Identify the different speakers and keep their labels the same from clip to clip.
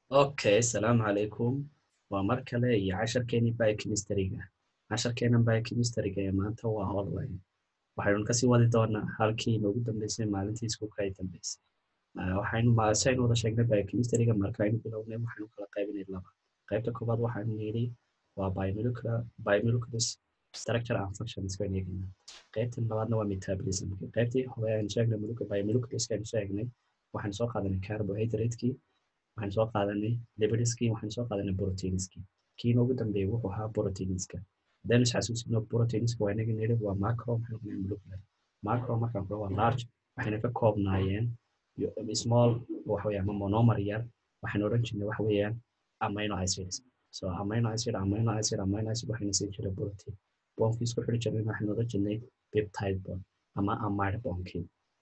Speaker 1: Okay, salaamu calaykum. Waa mar kale iyo casharkeenii biochemistry-ga. Casharkeenan biochemistry-ga ee maanta waa online. Waxaynu kasii wadi doonaa halkii inoogu dambeysay maalintii iskuulka ay dambeysay. Waxaynu si aynu wada sheegnay biochemistry-ga marka aynu bilownay waxaynu kala qaybinay laba. Qaybta koowaad waxaynu nidhi waa biomolecular biomolecular structure and functions baynu eegaynaa. Qaybta labaadna waa metabolism. Qaybtii hore aynu sheegnay biomolecular aynu sheegnay waxaynu soo qaadanay carbohydrate-kii waxaan soo qaadanay lipidiskii waxaan soo qaadanay proteinskii kii noogu dambeeyay wuxuu ahaa proteinska haddaynu isxasuusino proteinska waa inaga nidhi waa macro waxaan ognay molecular macro markaan kula waa large waxayna ka koobnaayeen small waxa weeye ama monomer yar waxaan odhan jirnay waxa weeyaan amino acids so amino acid amino acid amino acid waxayna siin jiray protein boonkii isku xidhi jirnay waxaan odhan jirnay peptide bond ama amide boonkii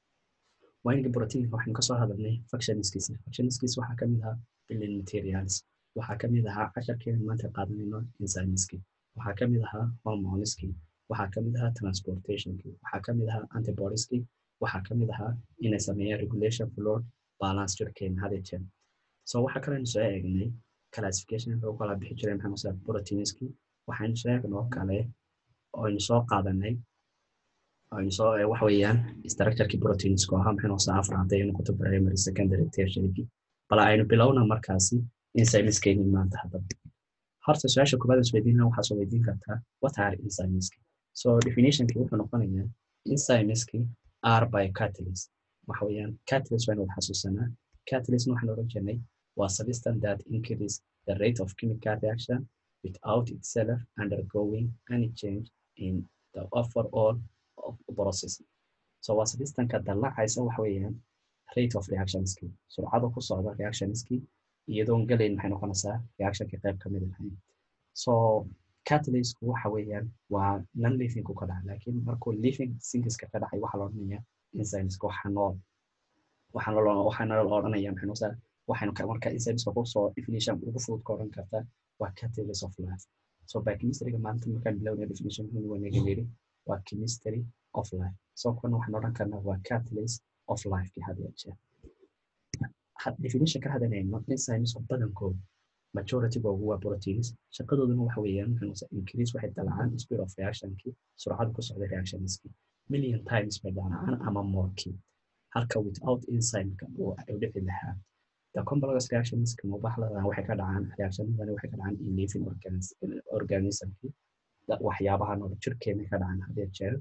Speaker 1: waynka proteinka waxaynu kasoo hadalnay functionskiisa functionskiisa waxaa kamid ahaa building materials waxaa kamid ahaa casharkeena maanta qaadanayno enzymeski waxaa kamid ahaa hormoneski waxaa kamid ahaa transportationki waxaa kamid ahaa antibodieski waxaa kamid ahaa inay sameeyaan regulation flow balance jirkeena had jeer so waxaa kalenu soo eegnay classification wuxuu kala bixi jiray maxaa masaa proteinski waxaynu soo eegnay oo kale oynu soo qaadanay aynu soo waxa weeyaan structureki proteinska ahaa maxay noqotaa afar hadday noqoto primary secondary tertiary bal aynu bilowna markaasi enzymeskeenii maanta haddaba horta su-aasha koobaad isweydiina waxaa soo weydiin kartaa what are enzymeski so definitionki wuxuu noqonayaa enzymeski are by catalyst waxa weeyaan catalyst waynu wada xasuusanaa catalyst waxaan odhan jirnay waa substance that increase the rate of chemical reaction without itself undergoing any change in the overall process so waa substanka dallacaysa waxa weeyaan rate of reactionski surcada ku socda reactionski iyadoon galayn maxay noqonaysaa reactionka qayb kamid ahayn so catalystku waxa weeyaan waa non livingku ka dhaca laakiin markuu living sinkiska ka dhacay waxaa la odhanaya enzymeska waxa nool waxaana la odhanaya maxay noqotaa waxaynu marka enzymeska kusoo definition ugu fudud ka odhan kartaa waa catalyst of life so biochemistryga maanta markaan bilownay definition wanaga yidhi waa chemistry of life so kuna waxaan odhan karnaa waa catalyst of life ki had jeer definition ka hadaleyno enzymeska badankooda majoritygoogu waa proteins shaqadooduna waxa weeyaan maxay increase waxay dalacaan speed of reactionki surcada ku socda reactionski million times bay dalacaan ama moreki halka without enzymeka uu dhici lahaa the complex reactionska mubaxladan waxay ka dhacaan reactionadani waxay ka dhacaan in living organismki waxyaabaha nool jirkeena ka dhacaan hadee jeer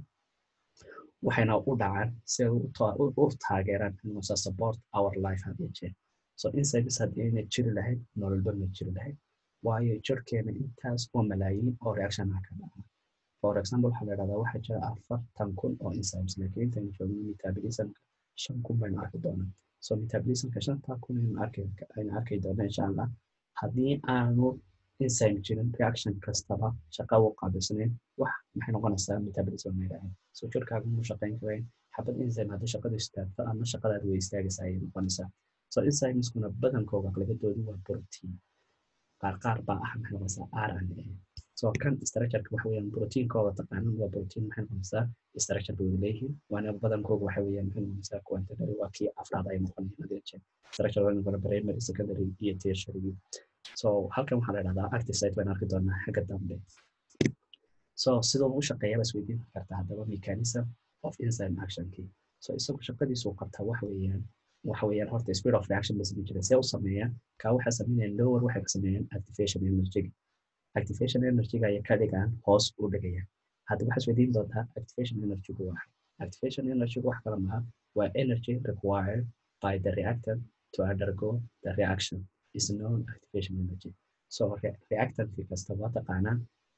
Speaker 1: waxayna u dhacaan si ay u taageeraan inuusa support our life hadee jeer so enzymes haddii ayna jiri lahayd nololba ma jiri lahayd waayo jirkeena intaas oo malaayiin oo reactionaha ka dhaca for example waxaa la dhahdaa waxaa jira afartan kun oo enzymes laakiin intaynu joogno metabolismka shan kun baynu arki doonaa so metabolismka shanta kun aynu arki doonaa insha allah haddii aanu enzyme jirin reaction kastaba shaqa u qaabilsanayn wax maxay noqonaysaa metabolism may dhahayn so jirkaaga mu shaqayn karayn xabad enzyme haddii shaqadu istaagto ama shaqadaad way istaagaysa ayay noqonaysaa so enzymeskuna badankooga aqlabadoodu waa protein qaar qaar baa ah maxay noqonaysaa r n a so kan structureka waxa weeyaan proteinkooda taqaanan waa protein maxay noqonaysaa structure bay leeyihiin waana badankooga waxa weeyaan maxay noqonaysaa quantitary waa kii afraad ay noqonayaan hadee jeer structure waa noqon primary secondary iyo tertiary so halkan waxaa la dhahdaa active site baynu arki doonaa xagga dambe so sidoo u shaqeeya baa isweydiin kartaa haddaba mechanism of enzyme actionkii so isagu shaqadiisu qabtaa waxa weeyaan waxa weeyaan horta speed of reaction bay sameyn jireen see u sameeyaan kaa waxay sameynayaan lower waxay ka sameeyaan activation energyga activation energyga ayay ka dhigaan hoos u dhigayaan hadda waxaa isweydiin doontaa activation energygu waa activation energygu wax kala maha waa energy required by the reactant to undergo the reaction is known activation energy so reactantkii kasta waa taqaanaa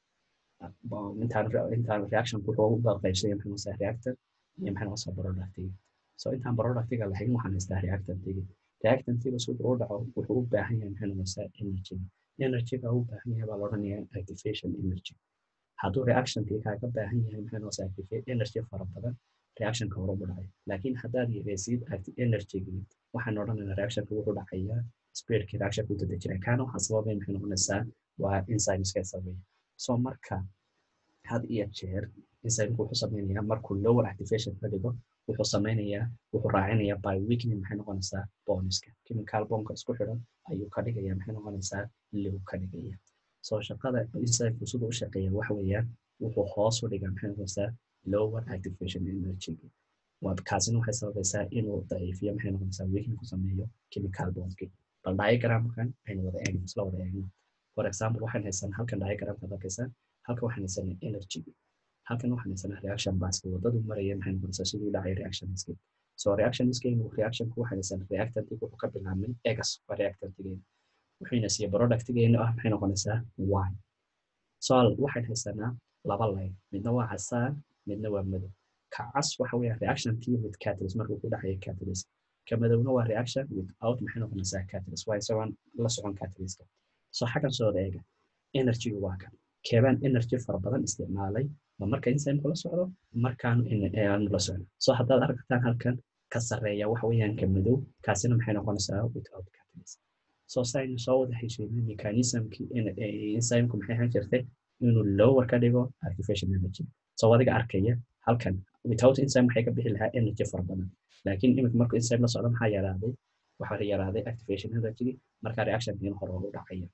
Speaker 1: intaan intaan reaction wuxuu u qaybsaya maxay noqotaa reactant iyo maxay noqotaa productiga so intaan productiga lahayn waxaan haystaa reactantiga reactantiga si uu dhaco wuxuu u baahan yahay maxay noqotaa energy energyga u baahan yahay baa la odhanayaa activation energy hadduu reactionkii kaaga baahan yahay maxay noqotaa activate energy fara badan reactionka hore u dhacay laakiin haddaad yareysid energygii waxaan odhanaynaa reactionka wuxuu dhacayaa speedkii reactionka u dadejinaya kaana waxaa sababay maxay noqonaysaa waa enzymeska sameeya so marka had iyo jeer enzymeka wuxuu sameynayaa markuu lower activation ka dhigo wuxuu samaynayaa wuxuu raacinayaa by weekning maxay noqonaysaa boniska chemical bonka isku xidhan ayuu ka dhigaya maxay noqonaysaa low ka dhigaya soo shaqada insayku siduu u shaqeeya waxa weeyaan wuxuu hoos u dhigaa maxay noqonaysaa lower activation energy kaasina waxay sababaysaa inuu daciifiyo maxay noqonaysaa weekning ku sameeyo chemical bondki bal diagramkan aynu wada eegno isla wada eegno for example waxaan haysanaa halkan diagramka arkaysaa halkan waxaan haysanaa energy halkan waxaan haysanaa reaction baska wadadu maraya maxay noqonaysaa siduu dhacay reactionski so reactionskeynu reactionku waxaan haysanaa reactantiga wuxuu ka bilaabmay egas waa reactantigeena wuxuuna siiya productgeenu ah maxay noqonaysaa y soal waxaan haysanaa laba line midna waa casaan midna waa madow ka cas waxa weeyaan reactionkii with catalyst markuu ku dhacaya catalyst ka madowna waa reaction without maxay noqonaysaa catalyst waa isagoon la socon catalystka so xaggan soo eega energygu waa kan keebaan energy fara badan isticmaalay ma marka enzyme la socdo markaan aanu la socno so haddaad aragtaan halkan ka sarreeya waxa weeyaan ka madow kaasina maxay noqonaysaa without catalyst so saynu soo wada heshiinay mechanismkii enzymku maxay ahaan jirtay inuu lower ka dhigo activation energy so adiga arkaya halkan without enzyme waxay ka bixi lahaa energy fara badan laakiin imika markuu enzyme la socdo maxaa yaraaday waxaa yaraaday activation energy marka reactionkiina hore ugu dhacaya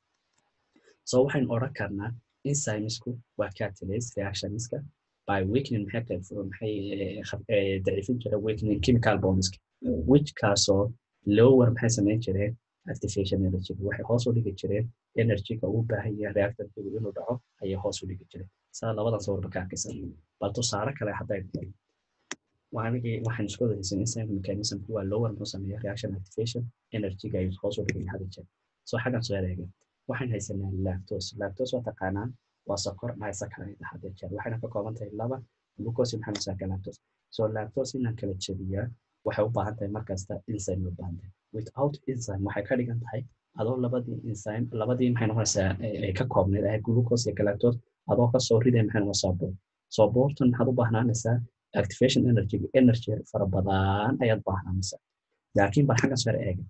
Speaker 1: so waxaynu odhan karnaa enzymesku waa catalyst reactionska by weakening maxay daciifin jira weakening chemical bondska which kaasoo lower maxay samayn jireen activation energy waxay hoos u dhigi jireen energyga uu baahan yahay reactantigu inuu dhaco ayay hoos u dhigi jireen saa labadan sawirba ka arkaysan bal tusaale kale haddaynu dhigno waanigii waxaan isku wadaysan enzyme mechanismku waa lower muxuu sameeya reaction activation energyga ayuu hoos u dhigay hada jeer so xaggan soo ereega waxaan haysanaa lactose lactose waa taqaanaan waa sokor disaccharide hada jeer waxayna ka kooban tahay laba glucose maxaa masaka lactose so lactose inaan kala jebiyaa waxay u baahan tahay markasta enzyme u baahan tahay without enzyme waxay ka dhigan tahay adoo labadii enzyme labadii maxay noqonaysaa ay ka koobneyd ahayd glucose iyo galactose adoo kasoo riday maxay noqonaysaa boor so boortan maxaad u baahnaanaysaa activation energy energy fara badan ayaad baahnaanaysaa laakiin bal xaggan sare eega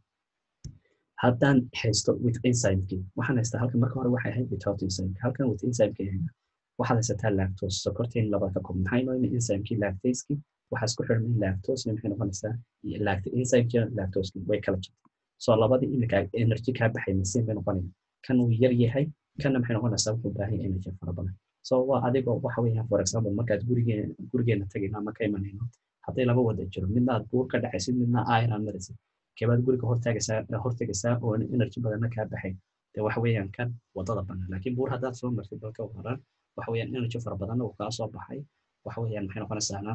Speaker 1: haddaan haysto with enzymekii waxaan haystaa halkan marka hore waxay ahayd without enzyme halkan with enzymekii eega waxaad haysataa lactose sokorteen labada ka koob maxay noo yimi enzymekii lactaseki waxaa isku xirmay lactose maxay noqonaysaa enzymekii lactoseki way kala jirtay so labadii imika energy kaa baxay masiin bay noqonaya kan uu yar yahay kanna maxay noqonaysaa wuxuu baahan yahay energy fara badan so waa adigoo waxa weeyaan for example markaad gurigeen gurigeena tagayno ama ka imanayno hadday laba wada jiro midna aad buur ka dhacaysid midna iron maraysid kebaad guriga hortaagaysaa hortagaysaa oo energy badanna kaa baxay de waxa weeyaan kan wadada banaan laakiin buur haddaad soo martid dalka waran waxa weeyaan energy fara badanna uu kaa soo baxay waxa weeyaan maxay noqonaysaana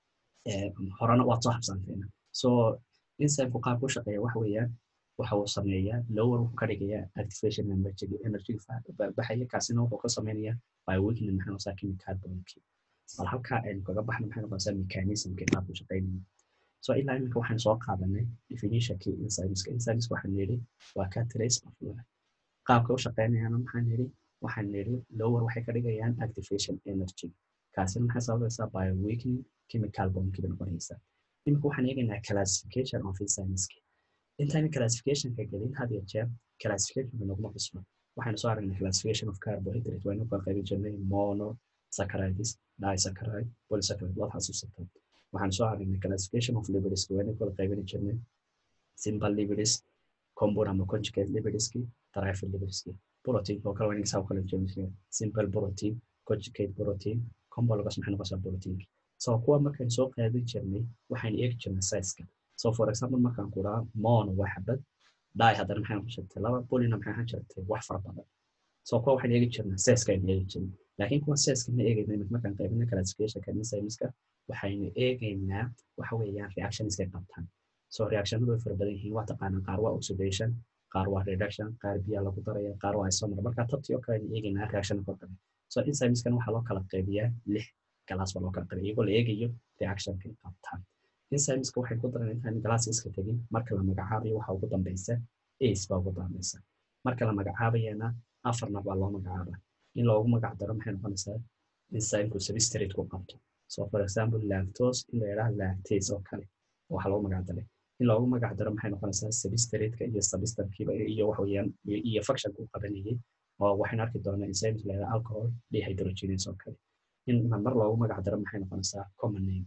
Speaker 1: horena waad soo habsantayna so enzymeku qaabku shaqeeya waxa weeyaan waxa uu sameeyaa lower wuxuu ka dhigayaa activation energy energy baxaya kaasina wuxuu ka samaynayaa by weakening maxay noqonaysaa chemical bondkii bal halkaa aynu kaga baxno maxay noqonaysaa mechanismkii qaabku shaqeynaya so ilaa iminka waxaan soo qaadanay definitionkii enzymeska enzymeska waxaan nidhi waa catalyst of life qaabka u shaqeynayaana maxaan nidhi waxaan nidhi lower waxay ka dhigayaan activation energy kaasina maxay sababaysaa by weakening chemical bondkii bay noqonaysaa iminka waxaan eegaynaa classification of enzymeski intayna classificationka gelin had iyo jeer classificationka naguma cusbo waxaynu soo aragnay classification of carbohydrate waynu kala qaybin jirnay mono saccharides disaccharide polysaccharide waad xasuusataa waxaan soo aragnay classification of lipids waynu kala qaybin jirnay simple lipids compound ama conjugate lipidski trifer lipidski protein oo kale waynu saa kala jirnay simple protein conjugate protein compound lagas maxay noqonaysaa protein so kuwa markaan soo qaadin jirnay waxaan eegi jirnay size-ka so for example markaan ku dhaha mono waa xabad dai haddana maxay noqon jirtay laba bolina maxay ahaan jirtay wax fara badan so kuwa waxaan eegi jirnaa seska aynu eegi jirnay laakiin kuwa seska ma eegayna imika markaan qaybina classificationka enzymeska waxaynu eegaynaa waxa weeyaan reactionskay qabtaan so reactionadu way fara badan yihiin waa taqaanaa qaar waa oxidation qaar waa reduction qaar biyaa lagu daraya qaar waa isomer marka tabtii oo kale aynu eegaynaa reaction kor kale so enzymeskan waxaa loo kala qaybiyaa lix galaas baa loo kala qaybiya iyagoo la eegayo reactionkay qabtaan enzymeska waxay ku daran intaan galaas iska tegin marka la magacaabayo waxa ugu dambeysa ace baa ugu dambeysa marka la magacaabayana afarna baa loo magacaaba in loogu magac daro maxay noqonaysaa enzymeku substrate ku qabto so for example lactose in la yidhaha lactase oo kale waxa loogu magac daray in loogu magac daro maxay noqonaysaa substrate-ka iyo substankiiba iyo waxa weeyaan iyo functionka u qabanayay oo waxaynu arki doonaa enzymes la yidhaha alcohol dehydrogenase oo kale in mar loogu magac daro maxay noqonaysaa common name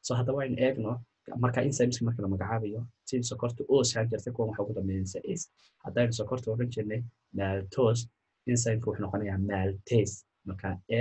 Speaker 1: so haddaba aynu eegno marka enzymeska marka la magacaabayo si sokorta os haan jirtay kuwan waxa ugu dambeynaysa is haddaynu sokorta odhan jirnay maltose enzymeka wuxuu noqonayaa maltase marka a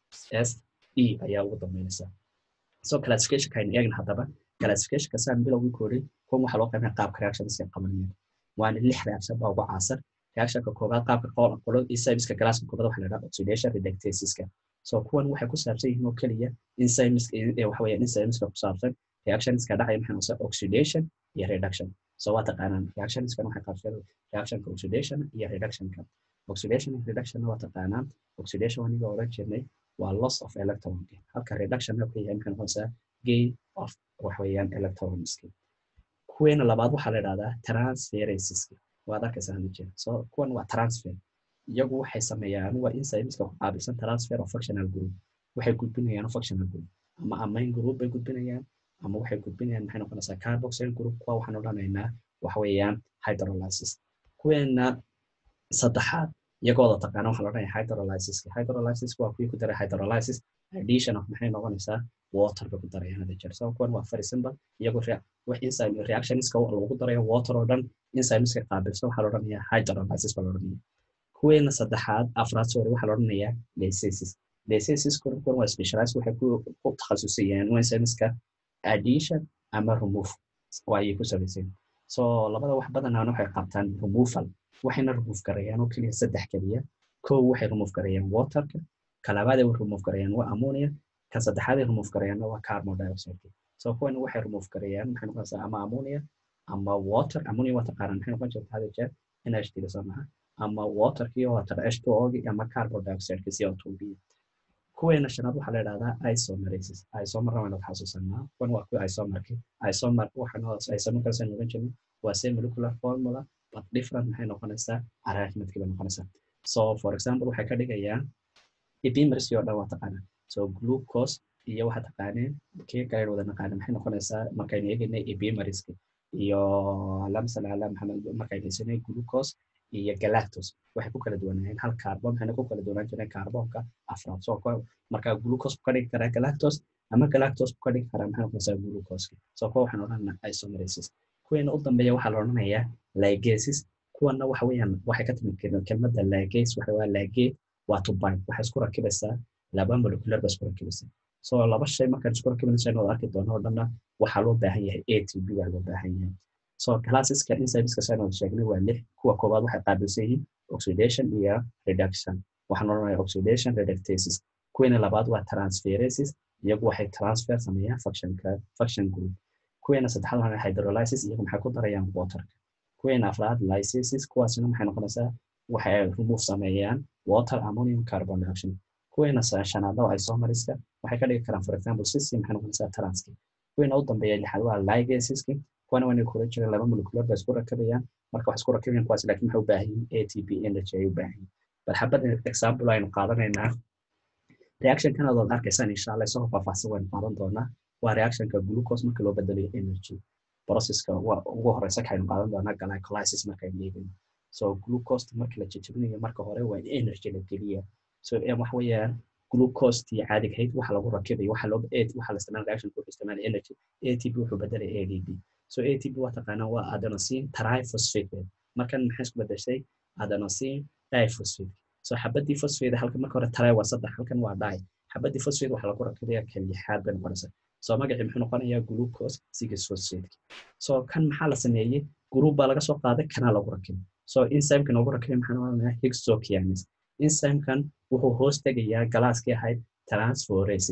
Speaker 1: s e ayaa ugu dambeynaysa so classificationka aynu eegna haddaba classificationka saan bilowgii koodhay kuwan waxaa loo qaybinaya qaabka reactionska qabanayaan waana lix reaction baa ugu caasar reactionka koobaad qaabka qolo enzymeska galaaska koobaad waxa la dhaha oxidation reductaseska so kuwan waxay ku saabsan yihiin oo keliya enzymeska waxa weeyaan enzymeska ku saabsan reactionska dhacaya maxay noqotaa oxidation iyo reduction so waa taqaanaan reactionskan waxay qaabsan reactionka oxidation iyo reductionka oxidation and reduction waa taqaanaan oxidation waniga odhan jirnay waa loss of electron halka reduction ku yahay maxay noqonaysaa gain of waxa weeyaan electronski kuweena labaad waxaa la idhahdaa transferaces waad arkaysaa hada jeer so kuwan waa transfer iyagu waxay sameeyaan waa enzymeska ku qaabilsan transfer of functional group waxay gudbinayaan functional group ama amine group bay gudbinayaan ama waxay gudbinayaan maxay noqonaysaa carboxyl group kuwa waxaan odhanaynaa waxa weeyaan hydrolysis kuweena saddexaad iyagooda taqaana waxaa la odhanaya hydrolysis hydrolysis waa kuwii ku daray hydrolysis addition of maxay noqonaysaa water bay ku darayaan hada jeer so kuwan waa very simple iyagu wax enzyme reactionska lagu darayo water oo dhan enzymeska qaabilsan waxaa la odhanayaa hydrolysis baa la odhanaya kuweena saddexaad afraad sorry waxaa la odhanayaa lysasis lysasis kuwan waa specialized waxay ku takhasusayaan enzymeska addition ama remove ayay ku samaysan so labada wax badanaan waxay qabtaan removal waxayna remove garayaan oo keliya saddex keliya kow waxay remove garayaan waterka kalabaad ay remove garayaan waa ammonia ka saddexaad ay remove garayaan waa carbon dioxide so kuwan waxay remove garayaan maxay noqonaysaa ama ammonia ama water ammonia waa taqaanaan maxay noqon jirta hada jeer NH3 soo maha ama waterkii oo water H2O ama carbon dioxide CO2 kuweena shanaad waxaa la idhahdaa isomerases isomer waynu xasuusanaa kuwan waa kuwa isomerki isomer waxaan isomerkaas aynu oran jirnay waa same molecular formula but different maxay noqonaysaa arrangementkii bay noqonaysaa so for example waxay ka dhigayaan epimersi oo dhan waa taqaanaa so glucose iyo waxaa taqaaneen kii kale wada naqaana maxay noqonaysaa markaynu eegaynay epimeriska iyo lamsal ala maxamed markaynu haysanay glucose iyo galactose waxay ku kala duwanaayeen hal carbon waxayna ku kala duwanaan jireen carbonka afraad so marka glucose ku ka dhigi karaa galactose ama galactose ku ka dhigi karaa maxay noqonaysaa glucose so kuwa waxaan odhanaa isomerases kuweena u dambeeya waxaa la odhanayaa ligases kuwana waxa weeyaan waxay ka timid kelmadda ligase waxa waa ligate waa to bind waxay isku rakibaysaa laba molecular ba isku rakibaysaa so laba shay markaan isku rakibanaysa inuu arki doono oo dhanna waxaa loo baahan yahay atb baa loo baahan yahay so classeska enzymeska saynu sheegnay waa lix kuwa koowaad waxay qaabilsan yihiin oxidation iyo reduction waxaan odhanaya oxidation reductases kuweena labaad waa transferases iyagu waxay transfer sameeyaan functionka function group kuweena saddexaad waxaa hydrolysis iyagu maxay ku darayaan waterka kuweena afraad lysasis kuwaasina maxay noqonaysaa waxay remove sameeyaan water ammonium carbon dioxide kuweena shanaad oo isomeriska waxay ka dhigi karaan for example sisi maxay noqonaysaa transki kuweena u dambeeya lixaad waa ligaseski kuwana waa inay kula jiraan laba molecular ba isku rakabayaan marka wax isku rakabayaan kuwaas laakiin waxay u baahan yihiin atp energy ay u baahan yihiin bal xabad example aynu qaadanaynaa reactionkan adood arkaysaan insha allah isagoo faahfaahsan waynu qaadan doonaa waa reactionka glucose marka loo bedelayo energy processka waa ugu horeysa kaynu qaadan doonaa glycolysis markaynu eegayno so glucose marka la jajabinayo marka hore waa energy la geliya so wax weeyaan glucostii caadiga ahayd waxa lagu rakibayo waxa loo waxa la isticmaala reaction wuxuu isticmaala energy atp wuxuu bedelay adp so atp waa taqaanaa waa adenosine triphosphate markan maxay isku bedeshay adenosine diphosphate so xabadii phosphate halka marka hore try waa saddex halkan waa di xabadii phosphate waxa lagu rakibaya kan lixaad bay noqonaysaa so magacii muxuu noqonayaa glucose six phosphate so kan maxaa la sameeyey group baa laga soo qaaday kanaa lagu rakibay so enzymeka noogu rakibay maxaa noqonayaa hexokinase enzymekan wuxuu hoos tegayaa galaaskii ahayd transferases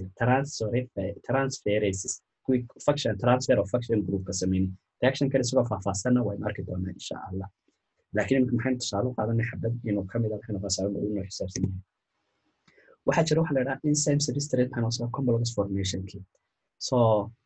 Speaker 1: transferases kuwii function transfer of function groupka sameynay reaction kan isagoo faahfaahsanna waynu arki doonaa insha allah laakiin imika maxaynu tusaale u qaadanay xabad inuu kamid ah waxaynu qasaa inuu xisaabsan yahay waxaa jira waxa la idhaha enzyme substrate maxaa noqosaa homologous formationkii so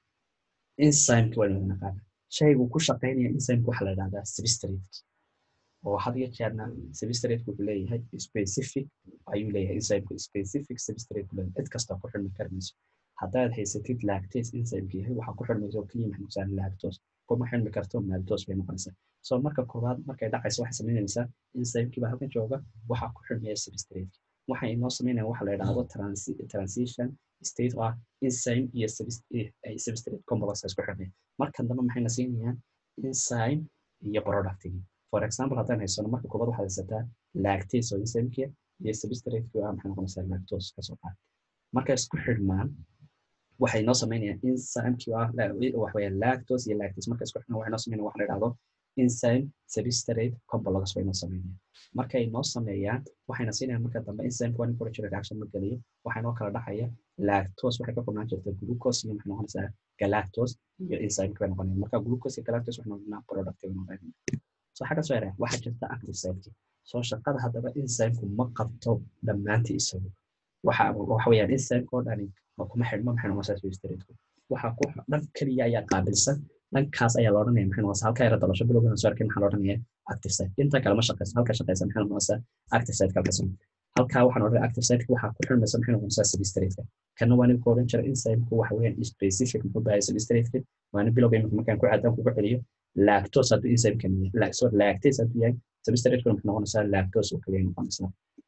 Speaker 1: enzymeki waynu naqaana shaygu ku shaqeynaya enzymeka waxa la idhahdaa substrate oo had iyo jeerna substrate wuxuu leeyahay specific ayuu leeyahay enzymeka specific substrate buu leeyahay cid kasta ku xirmi karmayso haddaad haysatid lactase enzymeka yahay waxaa ku xirmaysa oo keliya maxay noqosaa lactose kuma xirmi karto maltose bay noqonaysaa so marka koowaad markay dhacayso waxay samaynaysaa enzymekii baa halkan jooga waxaa ku xirmaya substrate waxay inoo samaynaya waxa la idhaahdo transition state oo ah enzyme iyo substrate complex isku xirnay markan dambe maxayna siinayaan enzyme iyo productigi for example haddaan haysano marka koobaad waxaad haysataa lactase oo enzymeka iyo substrate ah maxay noqonaysaa lactose kasoo qaad markay isku xidhmaan waxay noo samaynayaan enzymekii ah wax weeye lactose iyo lactase markay isku xidhmaan waxay noo samaynayaan waxa la idhahdo enzyme substrate complex bay noo sameynayaan markay noo sameeyaan waxayna siinayaan marka dambe enzyme one culture reaction ma geliyo waxay noo kala dhexaya lactose waxay ka koobnaan jirta glucose iyo maxay noqonaysaa galactose iyo enzyme bay noqonayaan marka glucose iyo galactose waxay noqonayaan product bay noqonayaan so xagga soo yaraa waxaa jirta active site soo shaqada haddaba enzymeku ma qabto dhammaantii isagu waxa waxa weeyaan enzymeka oo dhani kuma xidhmo maxay noqonaysaa substrate waxa ku dhan keliya ayaa qaabilsan dhankaas ayaa la odhanaya maxay noqonaysaa halka yara dalasho bilowgan soo arkay maxaa la odhanaya active site inta kale ma shaqeysa halka shaqeysa maxay noqonaysaa active site kalkaas halkaa waxaan odhanaya active site waxaa ku xirmaysa maxay noqonaysaa substrate kana waa ninka odhan jira enzymeku waxa weeyaan specific muxuu bahay substrate waana bilowga imika markaan ku caadaan kugu celiyo lactose hadduu enzymekan yahay sorry lactase hadduu yahay substrate maxay noqonaysaa lactose oo kaliya noqonaysaa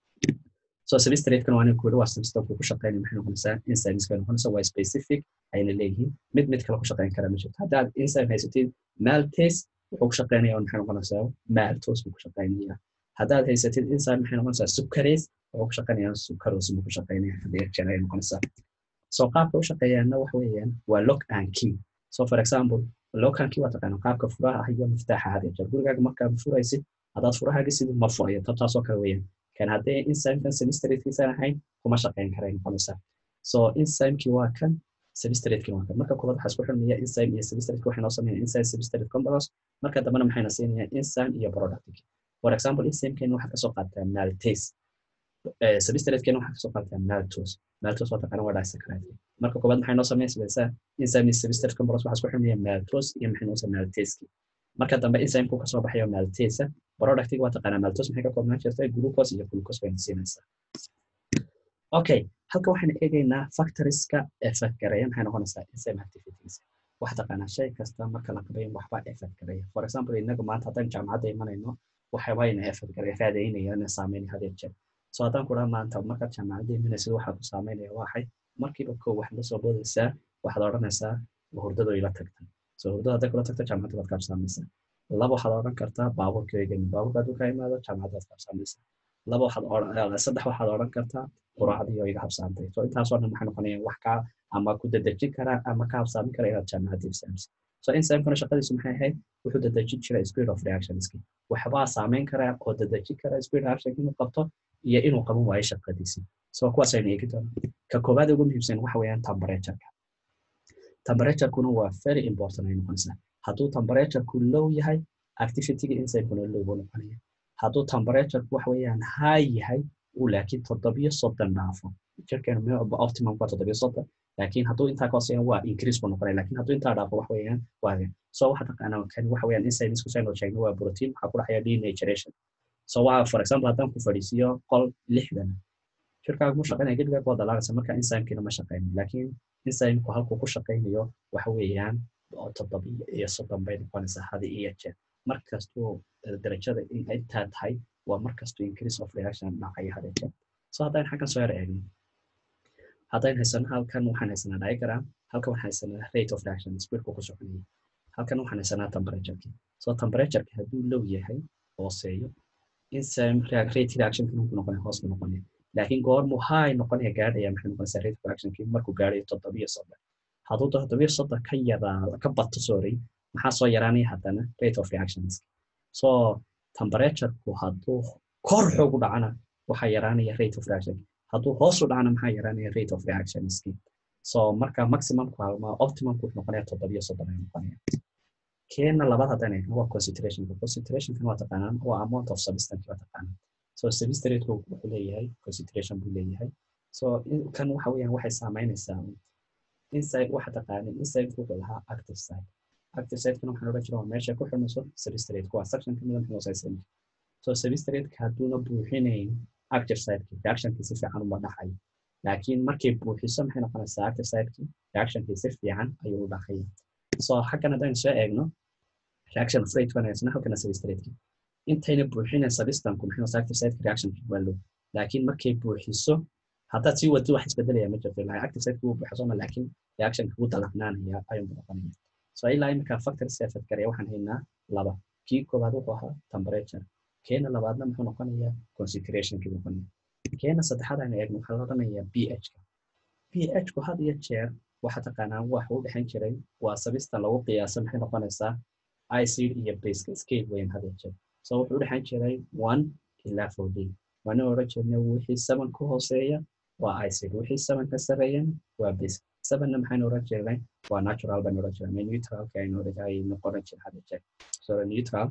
Speaker 1: so substrate-kan waa ninka waa substrate ku shaqeynaya maxay noqonaysaa enzymes bay noqonaysaa waa specific ayna leeyihiin mid mid kale ku shaqeyn kara ma jirto haddaad enzyme haysatid maltase wuxuu ku shaqeynaya maxay noqonaysaa maltose buu ku shaqeynaya haddaad haysatid enzyme maxay noqonaysaa sucrase wuxuu ku shaqeynaya sucrose buu ku shaqeynaya haddii jeer ay noqonaysaa so qaabka u shaqeeyaana waxa weeyaan waa lock and key so for example lock and key waa taqaana qaabka furaha ah iyo miftaaxa had jeer gurigaaga markaad furaysid haddaad furahaaga sidii ma furayo tabtaasoo kale weeyaan kan haddee enzymekan substratekiisan ahayn kuma shaqeyn karay noqonaysaa so enzymekii waa kan substratekii waa kan marka koobaad waxaa isku xirmaya enzyme iyo substrate waxay noo sameeyaan enzyme substrate complex marka dambena maxayna siinayaan enzyme iyo productiki for example enzymekeen waxaa kasoo qaataa maltase substratekeen waxaa kasoo qaataa maltose maltose waa taqaana waa disaccharide marka koobaad maxay noo sameynaysaa enzyme iyo substrate complex waxaa isku xirmaya maltose iyo maxay noo sameeyaa maltaseki marka dambe enzymeku kasoo baxayo maltase productiga waa taqaanaa maltose maxay ka koobnaan jirta glucose iyo glucose bayna siinaysaa okay halka waxaan eegaynaa factorieska effect gareeya maxay noqonaysaa enzyme activities waxa taqaanaa shay kasta marka la qabayn waxba effect gareeya for example inaga maanta haddaan jaamacadda imanayno waxay wayna effect gareeya raadaynaya ina saameyn hadee jeer so haddaan ku dhaha maanta markaad jaamacadda imanaysid waxaa ku saameynaya waxay markiiba kow waxaad la soo boodaysaa waxaad odhanaysaa hurdado ila tagtay so hurdada hadday kula tagto jaamacadda baad kaabsaamaysaa laba waxaad odhan kartaa baabuurka eegani baabuurka hadduu ka imaado jaamacadda baad kaabsaamaysaa laba waxaad saddex waxaad odhan kartaa quraacdii oo iga habsaantay so intaasoo dhan waxay noqonayaan wax kaa ama ku dadejin karaa ama ka habsaamin kara inaad jaamacadda ibsaamisa so enzymekana shaqadiisu maxay ahayd wuxuu dadejin jira speed of reactionski waxbaa saameyn karaa oo dadejin kara speed reaction inuu qabto iyo inuu qaban waayo shaqadiisii so kuwaas aynu eegi doonaa ka koowaad ugu muhiimsan waxa weeyaan temperatureka temperaturekuna waa very important ay noqonaysaa hadduu temperatureku low yahay activityga enzymekuna low buu noqonaya hadduu temperatureku waxa weeyaan high yahay uu laakiin toddobiyo soddon dhaafo jirkeenu optimum waa toddobiyo soddon laakiin hadduu intaa ka hooseeya waa increase buu noqonaya laakiin hadduu intaa dhaafo wax weeyaan waa so waxa taqaanaa kan waxa weeyaan enzymes kusaynu sheegno waa protein waxaa ku dhaxaya denaturation so waa for example haddaan ku fadhiisiyo qol lixdan jirkaaga mu shaqeynaya gedigaaga waa dalaagaysa marka enzymekiina ma shaqeyno laakiin enzymeku halkuu ku shaqeynayo waxa weeyaan toddobiyo iyo soddon bay noqonaysaa hadi iyo jeer markastuu darajada intaa tahay waa markastuu increase of reaction dhacaya hadi jeer so haddaan xaggan soo yar eegno haddaan haysano halkan waxaan haysanaa diagram halkan waxaan haysanaa rate of reaction speedku ku soconaya halkan waxaan haysanaa temperatureki so temperatureki hadduu low yahay hooseeyo enzyme rate reactionkii ku noqonaya hoos ku noqonaya laakiin goormuu high noqonaya gaadhaya maxay noqonaysaa rate of reactionkii markuu gaadhayo toddobiyo soddon hadduu toddobiyo soddon ka yaraa ka bato sorry maxaa soo yaraanaya haddana rate of reactions so temperatureku hadduu kor xoog u dhacana waxaa yaraanaya rate of reaction hadduu hoos u dhacana maxaa yaraanaya rate of reactionski so marka maximumku ama optimumku wuxuu noqonaya toddobiyo soddon ayuu noqonaya keena labaad haddaan eegno waa concentrationka concentrationkan waa taqaanaan waa amount of substance waa taqaanaan so substrateku wuxuu leeyahay concentration buu leeyahay so kan waxa weeyaan waxay saameynaysaa inside waxa taqaanay inside wuxuu lahaa active site active site-kana waxaan odhan jiraa waa meesha ku xirmayso substrate waa section kamid ah xirmayso so substrate-ka hadduuna buuxinayn active site-ki reactionkii si fiican uma dhaxayo laakiin markay buuxiso maxay noqonaysaa active site-ki reactionkii si fiican ayuu u dhaqaya so xaggan haddaynu soo eegno reaction of rate wanaagsan halkana substrate-ki intayna buuxinayn substanku maxay noqonaysaa active site-ki reactionkii waa low laakiin markay buuxiso haddaad sii waddo wax isbedelaya ma jirto ilaa active site kuu buuxa sooma laakiin reactionka kuu dalacnaanaya ayuu noqonaya so ilaa iminka factors ee fadkaraya waxaan haynaa laba kii koowaad wuxuu ahaa temperature keena labaadna muxuu noqonayaa concentrationkii noqonaya keena saddexaad aan eegno waxaa la odhanayaa ph-ka ph-ku had iyo jeer waxa taqaanaa wax u dhexan jiray waa sabista lagu qiyaasa maxay noqonaysaa icid iyo baseka scale weyn had iyo jeer so wuxuu u dhexan jiray one ilaa fourteen waana odhan jirnay wixii seven ku hooseeya waa icid wixii seven ka sareeyana waa base sevenna maxaynu odhan jirnay waa natural baynu odhan jirnay neutralka aynu ay noqon jir had iyo jeer so neutral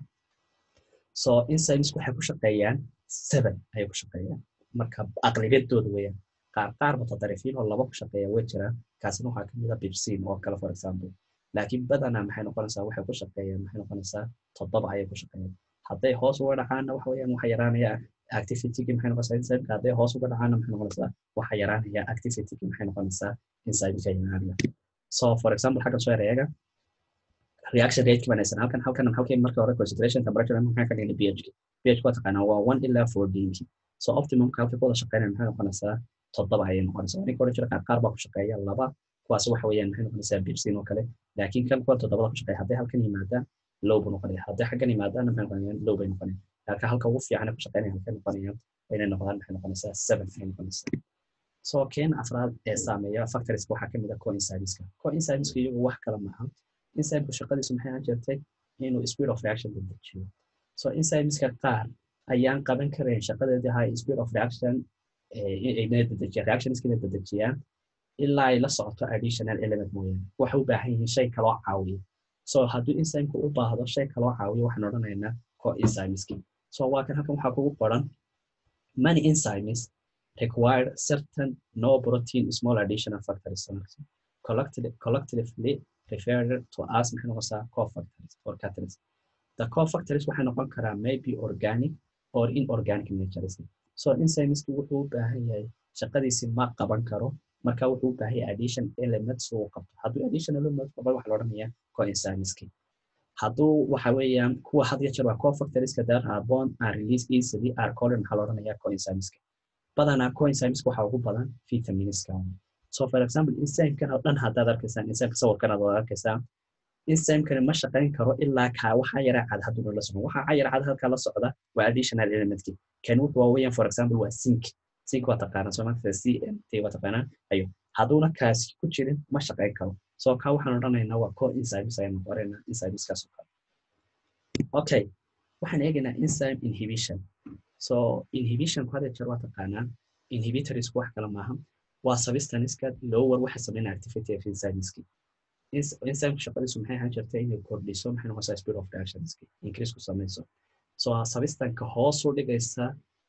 Speaker 1: so enzymes waxay ku shaqeeyaan seven ayay ku shaqeeyaan marka aqlibiyadooda weeyaan qaar qaar mutadarifiin oo laba ku shaqeeya way jiraan kaasina waxaa kamid a bibsin oo kale for example laakiin badanaa maxay noqonaysaa waxay ku shaqeeyaan maxay noqonaysaa toddoba ayay ku shaqeeyaan hadday hoos uga dhacaana waxa weeyaan waxa yaraanaya activitygii maxay noqonaysaa enzymeka hadday hoos uga dhacaana maxay noqonaysaa waxa yaraanaya activitygii maxay noqonaysaa enzymeka yaraanaya so for example xagga soo ereega reaction rate banaysan halkan halkan halkii marka hore concentration temperature maxaa ka dhigay pH pH waa taqaanaa waa one ilaa fourteen so optimumka halka ku wada shaqeynaya maxay noqonaysaa toddoba ayay noqonaysaa ninka odhan jira qaar qaar baa ku shaqeeya laba kuwaas waxa weeyaan maxay noqonaysaa bibsin oo kale laakiin kan kuwa toddobada ku shaqeeya hadday halkan yimaadaan low buu noqonaya hadday xaggan yimaadaana maxay noqonayaan low bay noqonayaan halka halka ugu fiican ku shaqeynaya halkay noqonayaan inay noqdaan maxay noqonaysaa seven ayay noqonaysaa so keena afraad ee saameeya factorieska waxaa kamid ah coincideska coincideska iyagu wax kale maaha enzymeku shaqadiisu maxay ahaan jirtay inuu speed of reaction dedejiyo so enzymeska qaar ayaan qaban karayn shaqadeedii ahaa speed of reaction reactionskina dedejiyaan ilaa ay la socoto additional element mooyaane waxay u baahan yihiin shay kaloo caawiya so hadduu enzymeka u baahdo shay kaloo caawiya waxaan odhanaynaa coenzymeski so waa kan halkan waxaa kugu qoran many enzymes require certain no protein small additional factors collectively referred to as maxay noqonaysaa cofactors or catalysts the cofactors waxay noqon karaa maybe organic or inorganic natures so enzymeski wuxuu u baahan yahay shaqadiisi ma qaban karo marka wuxuu u baahan yahay addition elements uu qabto hadduu addition element qabo waxa la odhanayaa coenzymeski hadduu waxa weeyaan kuwa had iyo jeer waa cofactorska that are born and release easily are called maxaa la odhanayaa coenzymeska badanaa coenzymeska waxaa ugu badan vitaminska so for example enzymekan oo dhan haddaad arkaysaan enzymeka sawirkan aad arkaysaan enzymekani ma shaqayn karo ilaa kaa waxaa yara cad hadduu la socdo waxaa yara cad halkaa la socda waa additional elementkii kan wuxuu waa weeyaan for example waa zinc zinc waa taqaanaa soomaalida c m t waa taqaanaa ayo hadduuna kaasi ku jirin ma shaqayn karo so kaa waxaan odhanaynaa waa co enzymes ayaan qoraynaa enzymeskaas oo kale okay waxaan eegaynaa enzyme inhibition so inhibitionku hada jeer waa taqaanaa inhibitorsku wax kale maaha waa substaniska lower waxa sameynaya activity of enzymeski enzyme shaqadiisu maxay ahaan jirta inay kordhiso maxay noqonaysaa speed of reactionski increase ku samayso so substanka hoos u dhigaysa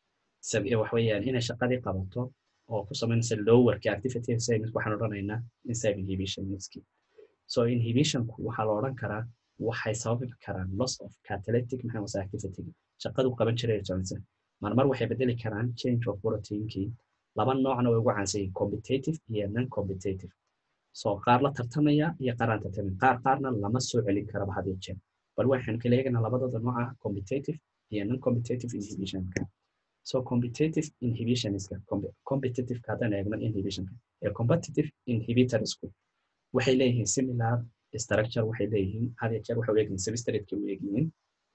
Speaker 1: wax weeyaan inay shaqadii qabato oo ku samaynaysa lowerki activity of enzymes waxaan odhanaynaa enzyme inhibitionski so inhibitionku waxaa la odhan karaa waxay sababi karaan loss of catalytic maxay noqonaysaa activity shaqadu qaban jiray johnson marmar waxay bedeli karaan change of proteinkii laba noocna way ugu caansan yihiin competitive iyo non competitive so qaar la tartamaya iyo qaar aan tartamin qaar qaarna lama soo celin karaba had iyo jeer bal waxaan kala eeganaa labadooda nooca competitive iyo non competitive inhibitionka so competitive inhibitionska competitiveka haddaan eegno inhibitionka ee competitive inhibitorsku waxay leeyihiin similar structure waxay leeyihiin had iyo jeer waxay u egyihiin substratekii u egyihiin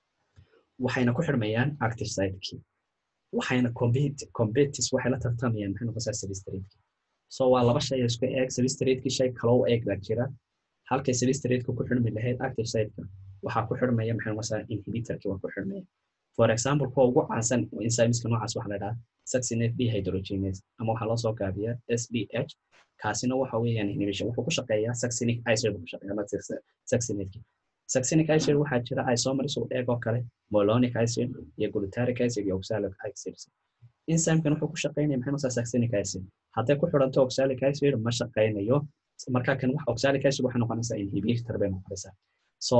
Speaker 1: waxayna ku xirmayaan active sitekii waxayna competis waxay la tartamayaan maxay noqonaysaa substratekii so waa laba shay isku eeg substratekii shay kaloo eeg baa jira halkay substrateka ku xirmi lahayd active siteka waxaa ku xirmaya maxay noqonaysaa inhibitorkii waa ku xirmaya for example kuwa ugu caansan enzymeska noocaas waxaa la dhahaa succinate dehydrogenase ama waxaa loo soo gaabiyaa sbh kaasina waxa weeyaan inhibition wuxuu ku shaqeeyaa succinic acid ku shaqeeyaa succinateki succinic acid waxaa jira isomers u eeg oo kale molonic acid iyo glutaric acid iyo oxalic acid enzymekan wuxuu ku shaqeynaya maxay noqonaysaa succinic acid hadday ku xiranto oxalic acid ma shaqeynayo marka kan wax oxalic acid waxay noqonaysaa inhibitor bay noqonaysaa so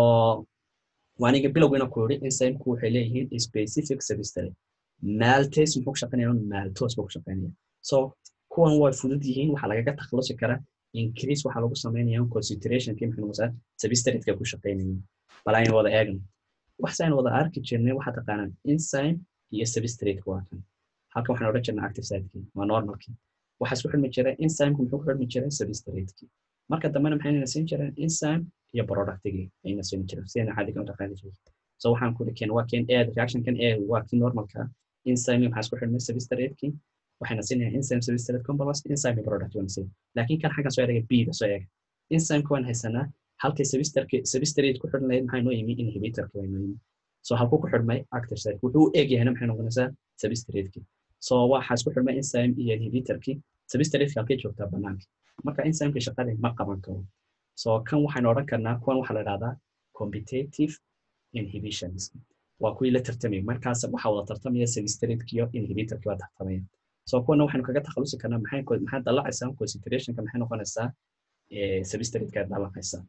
Speaker 1: waaniga bilowgiina ku yiri enzymeku waxay leeyihiin specific substrate maltase muxuu ku shaqeynaya maltose buu ku shaqeynaya so kuwan way fudud yihiin waxaa lagaga takhalusi karaa increase waxaa lagu sameynaya concentrationkii maxay noqonaysaa substratekay ku shaqeynayeen bal aynu wada eegno waxsaan wada arki jirnay waxaa taqaanaan enzyme iyo substrate waa kan halkan waxaan odhan jirnaa active sitekii waa normalkii waxaa isku xidhmi jiray enzymeka muxuu ku xidhmi jiray substratekii marka dambena maxayna siin jireen enzyme iyo productigii ayna siin jireen sidayna caadiga u dhaqaali jiray so waxaan ku keen waa keen a reaction kan a waa kii normalka enzyme maxaa isku xidhmay substratekii waxayna siinayaan enzyme substrate complex enzyme iyo product wana siin laakiin kan xaggan soo eega b da soo eega enzymeka waan haysanaa halkay substrate ku xidhan lahayd maxaa noo yimi inhibitorka waa noo yimi so halkuu ku xidhmay active site wuxuu u eg yahayna maxay noqonaysaa substratekii so waxaa isku xidhmay enzyme iyo inhibitorkii substratekii halkay joogtaa banaanka marka enzymeka shaqada ma qaban karo so kan waxaynu odhan karnaa kuwan waxaa la dhahdaa competitive inhibitions waa kuwii la tartamaya markaas waxaa wada tartamaya substratekii iyo inhibitorkii waa tartamaya so kuwana waxaynu kaga takhalusi karnaa maxay maxay dallacaysaa concentrationka maxay noqonaysaa substratekaa dallacaysaa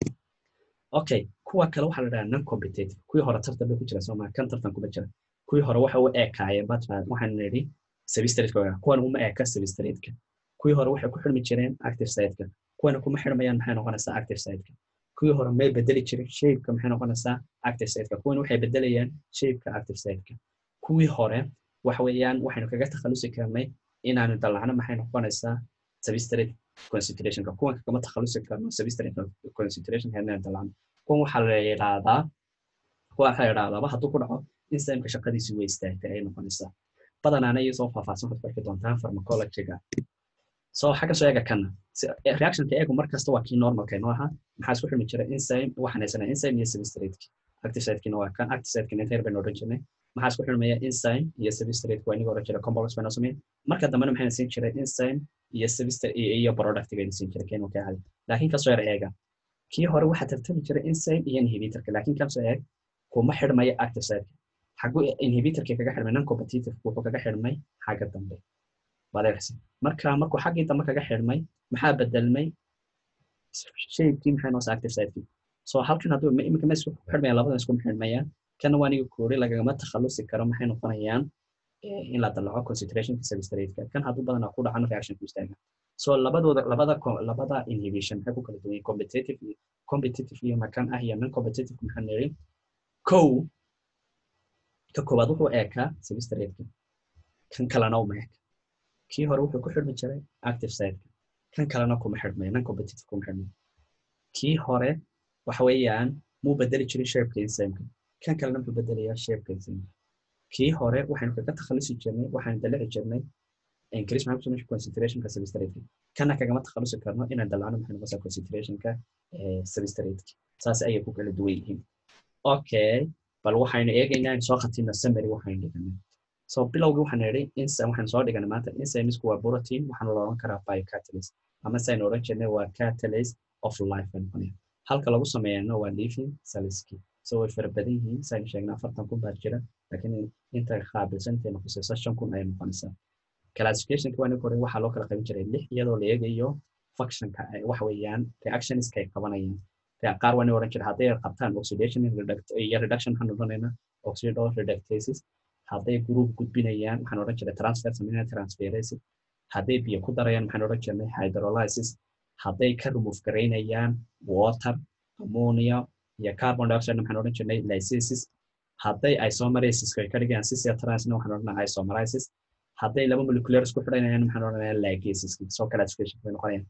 Speaker 1: okay kuwa kale waxaa la dhahaa non competitive kuwii hore tartan bay ku jira sooma kan tartan kuma jira kuwii hore waxa u ekaayeen batman waxaan nidhi substratekooga kuwan uma eka substrateka kuwii hore waxay ku xidhmi jireen active siteka kuwana kuma xidhmayaan maxay noqonaysaa active siteka kuwii hore may bedeli jirin shapeka maxay noqonaysaa active siteka kuwana waxay bedelayaan shapeka active siteka kuwii hore waxa weeyaan waxaynu kaga takhalusi karnay inaanu dallacno maxay noqonaysaa substrate concentrationka kuwanka kama takhalusi karno substrate concentrationka inaan dallacno kuwan waxaa la yidhaahdaa kuwa waxaa la yidhahdaaba hadduu ku dhaco enzymeka shaqadiisi way istaagtay ay noqonaysaa badanaana iyo soo faahfaahsan waxaad ku arki doontaan pharmacologyga so xagga soo eega kana reactionka eegu mar kasta waa kii normalka inoo ahaa maxaa isku xidhmi jira enzyme waxaan haysanaa enzyme iyo substrateki active siteki waa kan active siteki inter baynu odhan jirnay maxaa isku xidhmaya enzyme iyo substrate waa iniga odhan jira complex baynu sameyn marka dambena maxayna siin jiray enzyme iyo substrate iyo product bayna siin jiray keen ka hadi laakiin kasoo yar eega kii hore waxaa tartami jiray enzyme iyo inhibitorka laakiin kasoo eeg kuma xidhmaya active siteki xagu inhibitorkii kaga xidhmay non competitive wuxuu kaga xidhmay xagga dambe badeersi marka markuu xaggii dambe kaga xidhmay maxaa bedelmay shaybkii maxay noos active sitekii so halkan hadduu iminka ma isku xidhmaya labadan isku xidhmayaan kana waa aniga koori lagagama takhalusi karo maxay noqonayaan in la dalaco concentrationka substrateka kan hadduu badanaa ku dhacano reactionku istaaga so labadooda labada labada inhibition maxay ku kala duwan yihin competitive competitive iyo makan ah iyo non competitive maxaa niri kow ka koobaad wuxuu eekaa substrateka kan kalena uma eeka kii hore wuxuu ku xidhmi jiray active siteka kan kalena kuma xidhmayo non competitive kuma xidhmayo kii hore waxa weeyaan muu bedeli jirin shapeka enzymeka kan kalena muxuu bedelayaa shapeka enzymeka kii hore waxaynu kaga takhalusi jirnay waxaan dalici jirnay increase maxaa kusameysa concentrationka substrateka kana kagama takhalusi karno inaan dalacno maxay noqosaa concentrationka substrateki saas ayay ku kala duwan yihiin okay bal waxaynu eegaynaa in soo khatina summary waxaynu dhiganay so bilowgii waxaan idhi enzyme waxaan soo dhiganay maanta enzymesku waa protein waxaana la odhan karaa biocatalyst ama saynu odhan jirnay waa catalyst of life bay noqonaya halka lagu sameeyana waa living cellski so way fara badan yihiin saynu sheegnay afartan kun baa jira laakiin inta qaabilsan intay noqosaysa shan kun ayay noqonaysaa classificationka waa ninka hore waxaa loo kala qaban jiray lix iyadoo la eegayo functionka waxa weeyaan reactionska ay qabanayaan qaar waa nin odhan jira hadday qabtaan oxidation iyo reduction waxaan odhanaynaa oxido reductases hadday group gudbinayaan waxaan odhan jiray transfer sameynaya transferase hadday biyo ku darayaan maxaan odhan jirnay hydrolysis hadday ka remove garaynayaan water ammonia iyo carbon dioxide maxaan odhan jirnay lysis hadday isomerasis ay ka dhigayaan sisia transna waxaan odhanaa isomerasis hadday laba molecular isku xidhanayaan maxaan odhanaya ligases soo classification bay noqonayaan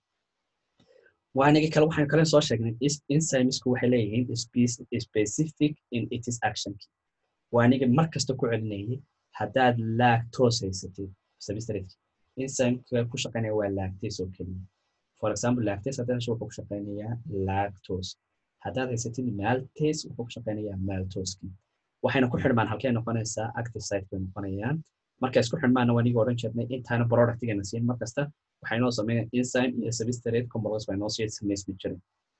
Speaker 1: waanigi kale waxaan kale soo sheegnay enzymesku waxay leeyihiin specific in its action waanigi mar kasta ku celinayay haddaad lactose haysatid substrate enzymeka ku shaqaynaya waa lactase oo keliya for example lactase haddaad hesho wuxuu ku shaqaynayaa lactose haddaad haysatid maltase wuxuu ku shaqaynayaa maltoski waxayna ku xidhmaan halkay noqonaysaa active site bay noqonayaan markay isku xidhmaana waa niga odhan jirnay intaana productigana siin mar kasta waxay noo sameeyaan enzyme iyo substrate complex bay noo sii samaysmi jiray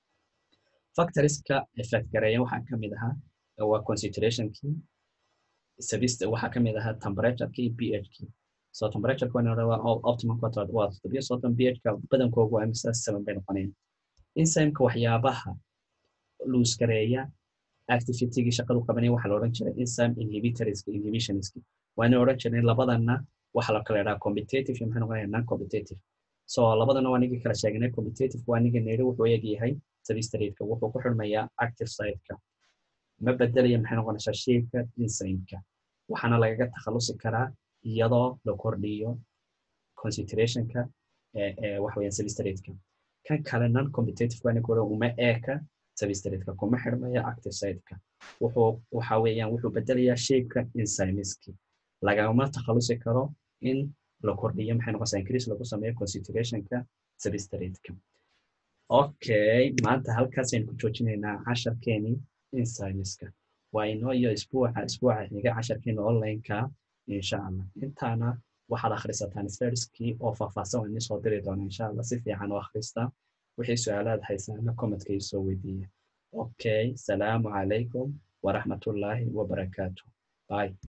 Speaker 1: factorieska effect gareeya waxaa ka mid ahaa waa concentrationkii waxaa ka mid ahaa temperatureki iyo ph-kii so temperatureka waa optimum waa toddobiyo soddon ph-ka badankoogu waa imisa seven bay noqonayaan enzymeka waxyaabaha luus gareeya activitygii shaqadu qabanaya waxaa la odhan jiray enzyme inhibitorska inhibitionski waana odhan jirnay labadana waxaa la kala idhaha competitive iyo maxay noqonaya non competitive so labadana waa nigii kala sheegnay competitive waa niga neri wuxuu eegyahay substrateka wuxuu ku xidhmayaa active siteka ma bedelaya maxay noqonaysaa shapeka enzymeka waxaana lagaga takhalusi karaa iyadoo la kordhiyo concentrationka waxa weeyaan substrate-ka kan kale non competitive aniga uma eeka substrate-ka kuma xirmaya active site-ka wuxuu waxa weeyaan wuxuu bedelayaa shape-ka enzymeski lagama takhalusi karo in la kordhiyo maxay noqonaysaa increase lagu sameeyo concentrationka substrate-ka okay maanta halkaasaynu ku joojinaynaa casharkeeni enzymeska waa inoo iyo isbuuca isbuuca xiga casharkeena online-ka insha allah intaana waxaad akhrisataan slideski oo faahfaahsan waan soo diri doona insha allah si fiican oo akhrista wixii su-aalaad haysaana commentka isoo weydiiya okay salaamu calaykum waraxmatullaahi wabarakaatu bye